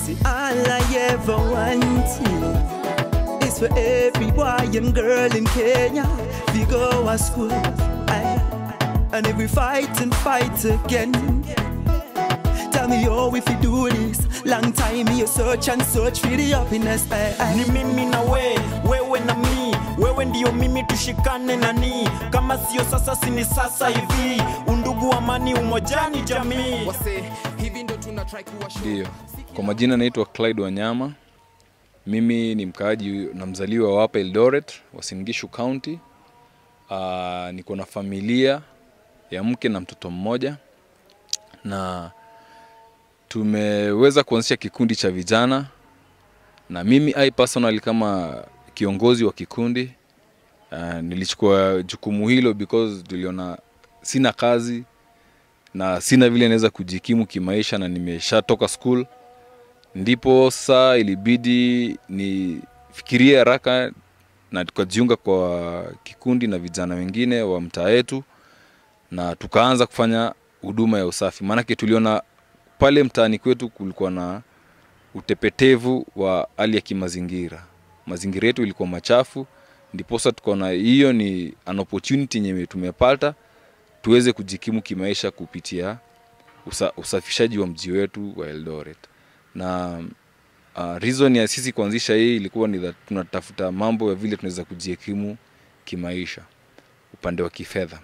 See, all I ever wanted is for every boy and girl in Kenya we go to school. Aye. And if we fight and fight again, tell me how if you do this. Long time you search and search for the happiness. Aye, aye. ni mimi na we wewe na mi wewe ndio mimi tushikane nani kama sio sasa sini sasa hivi undugu amani umojani jamii wase hivi ndo tuna try kuwa show. Ndiyo, kwa majina naitwa Clyde Wanyama. Mimi ni mkaaji na mzaliwa wa hapa Eldoret, Uasin Gishu County. Uh, niko na familia ya mke na mtoto mmoja, na tumeweza kuanzisha kikundi cha vijana, na mimi I personally kama kiongozi wa kikundi uh, nilichukua jukumu hilo because tuliona sina kazi na sina vile naweza kujikimu kimaisha na nimeshatoka school ndipo saa ilibidi nifikirie haraka na tukajiunga kwa kikundi na vijana wengine wa mtaa yetu na tukaanza kufanya huduma ya usafi maanake tuliona pale mtaani kwetu kulikuwa na utepetevu wa hali ya kimazingira mazingira yetu ilikuwa machafu ndiposa tukaona hiyo ni an opportunity yenye tumepata tuweze kujikimu kimaisha kupitia usa, usafishaji wa mji wetu wa Eldoret. Na uh, reason ya sisi kuanzisha hii ilikuwa ni that tunatafuta mambo ya vile tunaweza kujikimu kimaisha upande wa kifedha.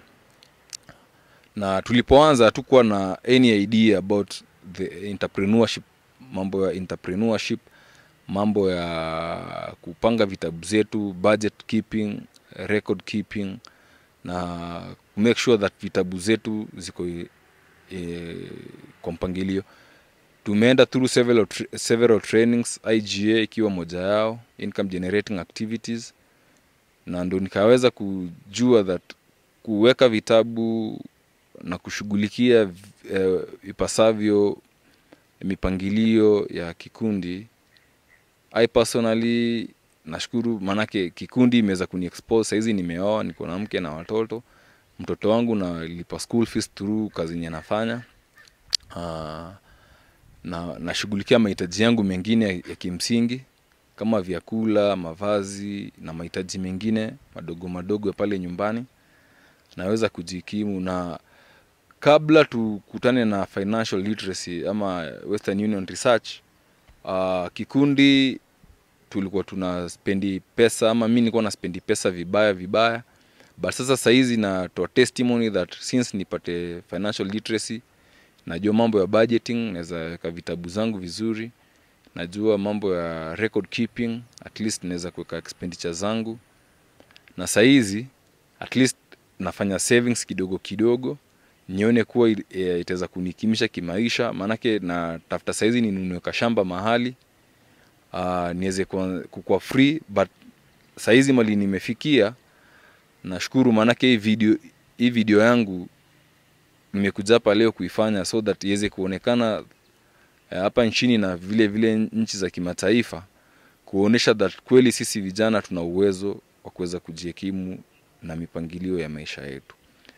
Na tulipoanza hatukuwa na any idea about the entrepreneurship, mambo ya entrepreneurship, mambo ya kupanga vitabu zetu, budget keeping, record keeping na make sure that vitabu zetu ziko e, kwa mpangilio tumeenda through several, tra- several trainings iga ikiwa moja yao income generating activities na ndo nikaweza kujua that kuweka vitabu na kushughulikia eh, ipasavyo mipangilio ya kikundi i personally nashukuru maanake kikundi imeweza kuniexpose sahizi nimeoa niko na mke na watoto mtoto wangu nalipa school fees through kazi yenye nafanya uh, na nashughulikia mahitaji yangu mengine ya, ya kimsingi kama vyakula mavazi na mahitaji mengine madogo madogo ya pale nyumbani naweza kujikimu na kabla tukutane na financial literacy ama western union research uh, kikundi tulikuwa tuna spendi pesa ama mi nilikuwa na spendi pesa vibaya vibaya but sasa sahizi natoa testimony that since nipate financial literacy najua mambo ya budgeting naweza weka vitabu zangu vizuri najua mambo ya record keeping at least naweza kuweka expenditure zangu na sahizi at least nafanya savings kidogo kidogo nione kuwa i- eh, itaweza kunikimisha kimaisha maanake natafuta sahizi ninunue kashamba mahali uh, niweze kuwa- kukuwa free but sahizi mali nimefikia nashukuru maanake hii video, hii video yangu nimekuja hapa leo kuifanya so that iweze kuonekana eh, hapa nchini na vile vile nchi za kimataifa kuonyesha that kweli sisi vijana tuna uwezo wa kuweza kujihekimu na mipangilio ya maisha yetu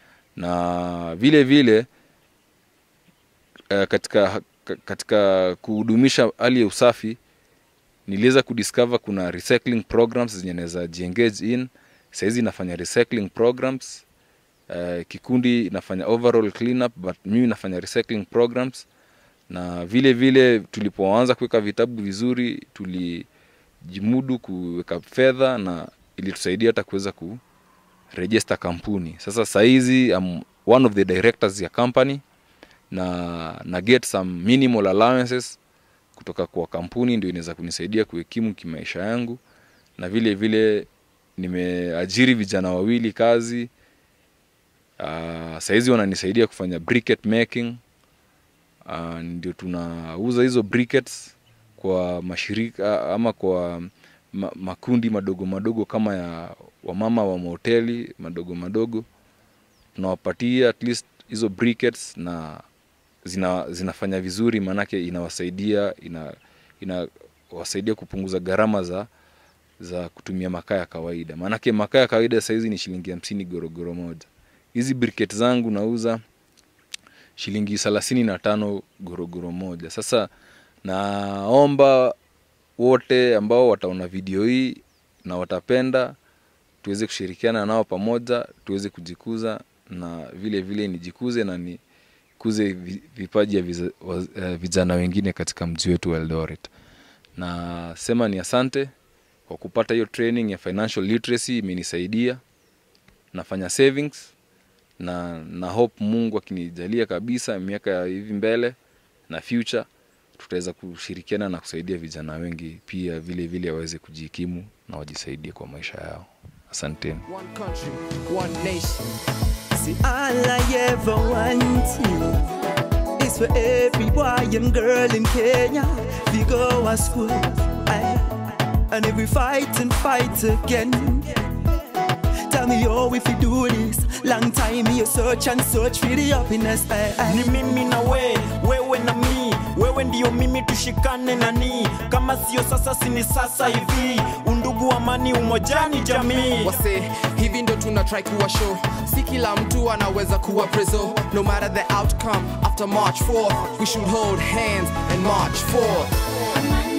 na vile vile eh, katika, katika kuhudumisha hali ya usafi niliweza kudiscover kuna recycling programs zenye naweza jiengage in sahizi nafanya recycling programs uh, kikundi nafanya overall cleanup but mimi nafanya recycling programs na vile vile tulipoanza kuweka vitabu vizuri tulijimudu kuweka fedha na ilitusaidia hata kuweza kurejesta kampuni sasa sahizi I'm one of the directors ya company na na get some minimal allowances kutoka kwa kampuni ndio inaweza kunisaidia kuhekimu kimaisha yangu na vile vile nimeajiri vijana wawili kazi uh, sahizi wananisaidia kufanya briquette making uh, ndio tunauza hizo briquettes kwa mashirika ama kwa ma, makundi madogo madogo kama ya wamama wa mahoteli madogo madogo tunawapatia at least hizo briquettes na zina, zinafanya vizuri maanake inawasaidia ina, inawasaidia kupunguza gharama za za kutumia makaa ya kawaida maanake makaa ya kawaida sahizi ni shilingi hamsini gorogoro moja hizi briket zangu nauza shilingi thelathini na tano gorogoro moja sasa naomba wote ambao wataona video hii na watapenda tuweze kushirikiana nao pamoja tuweze kujikuza na vile vile nijikuze na nikuze vi- vipaji ya viza- wa- eh, vijana wengine katika mji wetu wa Eldoret. Na sema ni asante kwa kupata hiyo training ya financial literacy, imenisaidia. Nafanya savings na na hope Mungu akinijalia kabisa miaka ya hivi mbele na future tutaweza kushirikiana na kusaidia vijana wengi pia vile vile waweze kujikimu na wajisaidie kwa maisha yao. Asanteni. One country, one nation. See, all I ever wanted is for every boy and girl in Kenya to go to school. Aye. And if we fight and fight again, tell me how if you do this. Long time you search and search for the happiness. Aye, aye. ni mimi na we wewe na mi wewe ndiyo mimi tushikane nani kama sio sasa sini sasa hivi undugu amani umojani jamii wase hivi ndo tuna try kuwa show si kila mtu anaweza kuwa preso no matter the outcome after march 4th we should hold hands and march forth Amani